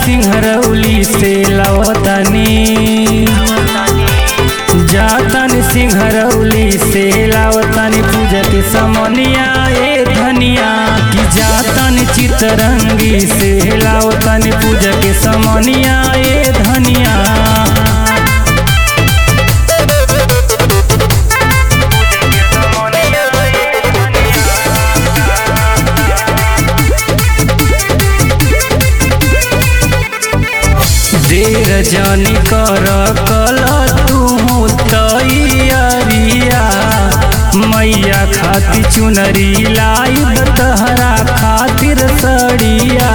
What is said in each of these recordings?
सिंहरौली से लवतनी जातन सिंहरौली से लावतनी पूजा के समनिया ए धनिया कि जातन चितरंगी से लावतनी पूजा के समनिया ए धनिया देर जानी कर कल तू तैयारिया मैया खातिर चुनरी लाई तहरा खातिर सड़िया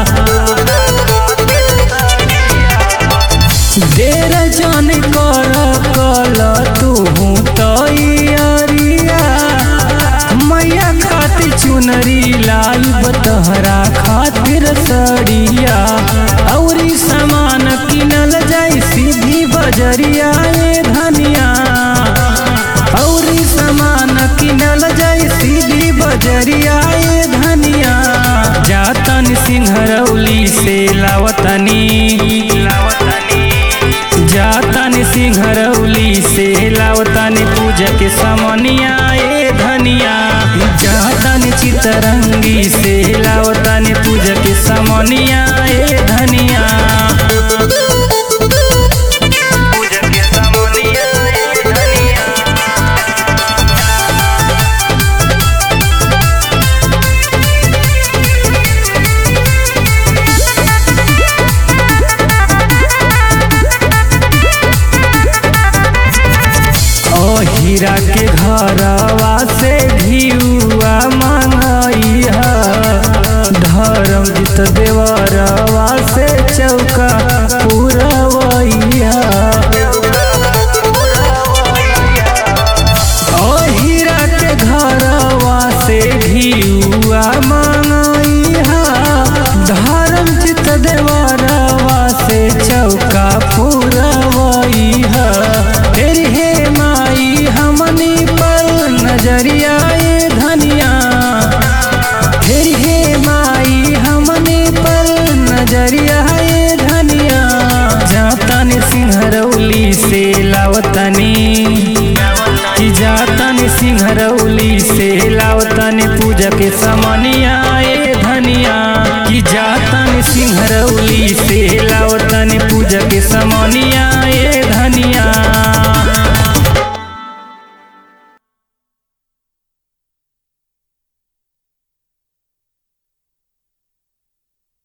देर जान कर कल तू तैयारिया मैया खातिर चुनरी लाई तहरा खातिर सड़िया औरी सामान किनल जाई सीधी बजरिया ए धनिया औरी सामान किनल जाई सीधी बजरिया ए धनिया जातन सिंहरौली से लावतनी जातन सिंहरौली से लावतनी पूजा के समनिया ए धनिया जातन चितरंगी से लावतनी पूजा के समनिया ए धनिया पूजा के समनिया ए धनिया ओ हीरा के घरवा से घियुआ मंगई धर्म जित देवरवा से चौका पुरवैया ओ हीरा के घरवा से घियुआ मंगई धर्म जित देवरवा से चौका पुरवैया फिर हे माई हमनी पर नजरिया ए धनिया फिर हे माई हमनी पर नजरिया ए धनिया जातन सिंहरौली से लावतनी कि जातन सिंहरौली से लावतनी पूजा के समनिया ए धनिया कि जातन सिंहरौली से लावतनी पूजा के समनिया